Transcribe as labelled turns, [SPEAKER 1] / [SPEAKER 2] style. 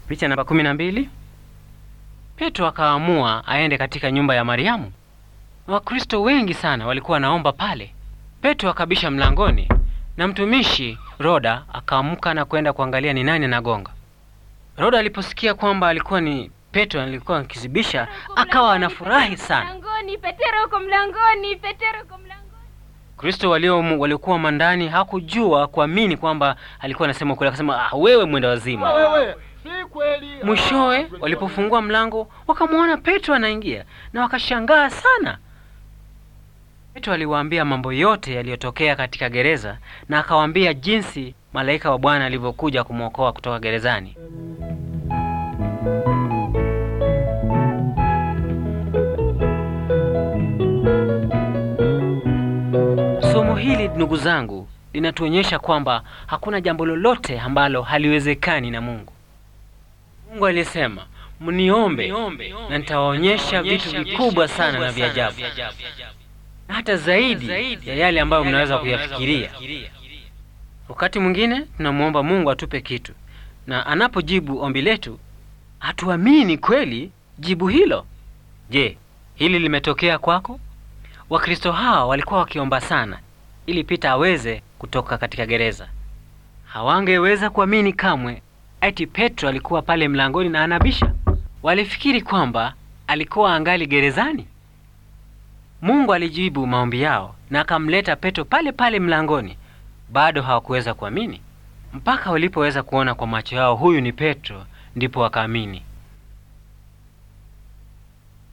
[SPEAKER 1] Picha namba kumi na mbili. Petro akaamua aende katika nyumba ya Mariamu. Wakristo wengi sana walikuwa wanaomba pale. Petro akabisha mlangoni na mtumishi Roda akaamka na kwenda kuangalia ni nani anagonga. Roda aliposikia kwamba alikuwa ni Petro alikuwa akizibisha, akawa anafurahi sana.
[SPEAKER 2] Mlangoni, Petero uko mlangoni, Petero uko mlangoni.
[SPEAKER 1] Kristo walio waliokuwa mandani hakujua kuamini kwamba alikuwa anasema ukweli, akasema ah, wewe mwenda wazima.
[SPEAKER 3] Wewe si kweli.
[SPEAKER 1] Mwishowe walipofungua mlango wakamwona Petro anaingia na wakashangaa sana. Petro aliwaambia mambo yote yaliyotokea katika gereza na akawaambia jinsi malaika wa Bwana alivyokuja kumwokoa kutoka gerezani. Somo hili ndugu zangu linatuonyesha kwamba hakuna jambo lolote ambalo haliwezekani na Mungu. Mungu alisema, mniombe na nitawaonyesha vitu vikubwa sana na vya ajabu, na hata zaidi ya yale ambayo mnaweza kuyafikiria. Wakati mwingine tunamwomba Mungu atupe kitu, na anapojibu ombi letu hatuamini kweli jibu hilo. Je, hili limetokea kwako? Wakristo hawa walikuwa wakiomba sana ili Pita aweze kutoka katika gereza. Hawangeweza kuamini kamwe ati Petro alikuwa pale mlangoni na anabisha. Walifikiri kwamba alikuwa angali gerezani. Mungu alijibu maombi yao na akamleta Petro pale pale mlangoni. Bado hawakuweza kuamini mpaka walipoweza kuona kwa macho yao huyu ni Petro, ndipo wakaamini.